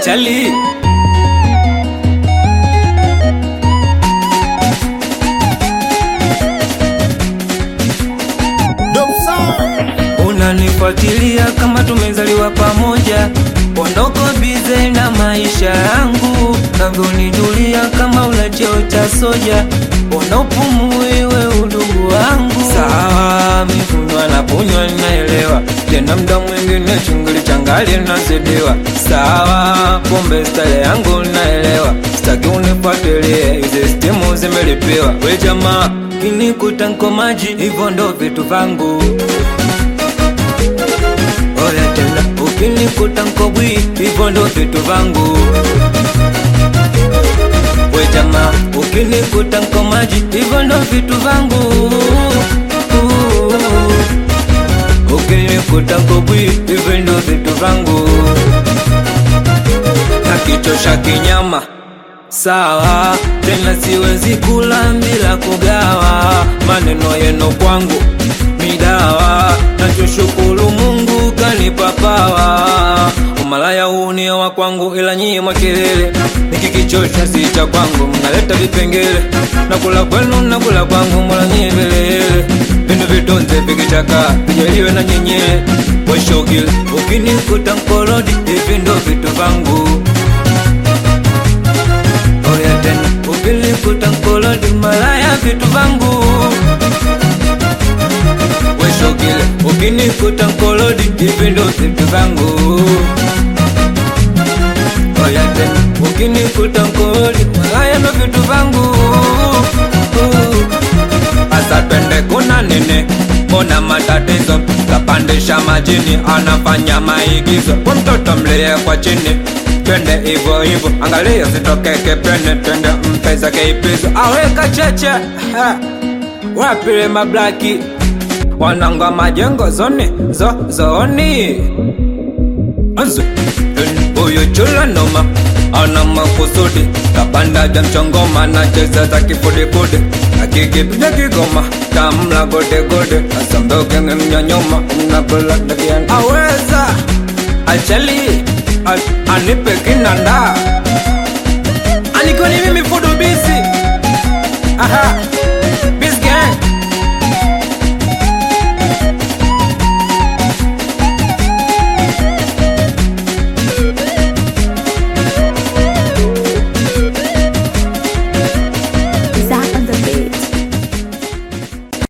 achali unanifuatilia kama tumezaliwa pamoja, ondoko bize na maisha yangu, navyonijulia kama una cheo cha soja, unaupumuiwe udugu wangu. Sawa, mifunywa na punywa ninaelewa, tena mda mwingine chungili changali nazidiwa. Sawa, pombe style yangu naelewa, sitaki unifuatilie, hizi stimu zimelipiwa. We jamaa, kinikuta nko maji, hivyo ndo vitu vangu Oya tena ukinikuta nkobwi hivyo ndo vitu vangu we jamaa ukinikuta nko maji hivyo ndo vitu vangu ukinikuta nkobwi hivyo ndo vitu vangu nakichosha kinyama sawa tena siwezi kula bila kugawa maneno yenu kwangu midawa nachoshukuru mungu kanipa pawa umalaya huu ni wa kwangu ila nyie makelele nikikichosha si cha kwangu mnaleta vipengele nakula kwenu nakula kwangu mola nyie velele vindu vitunze vikichaka vijaliwe na nyenyele weshogile ukinikuta mkolodi hivi ndo vitu vangu oya tena ukinikuta mkolodi malaya vitu vangu weshogile ukinikuta mkolodi hivi ndo vitu vangu oya tena ukinikuta mkolodi malaya ndo vitu vangu asa twende kuna nini mbona matatizo kapandisha majini anafanya maigizo kwa mtoto mlie kwa chini twende hivyo hivyo angalia sitokeke pene twende mpesa keipizo aweka cheche ha. wapile mablaki wanangwa majengo zoni zo zoni anze huyu chula noma ana makusudi kapanda ja mchongoma na cheza za kifudifudi akikipiga kigoma tamla godegode asambokenge mnyanyoma mnakula dakian aweza achali a- anipe kinanda anikoni mimi fudu bisi aha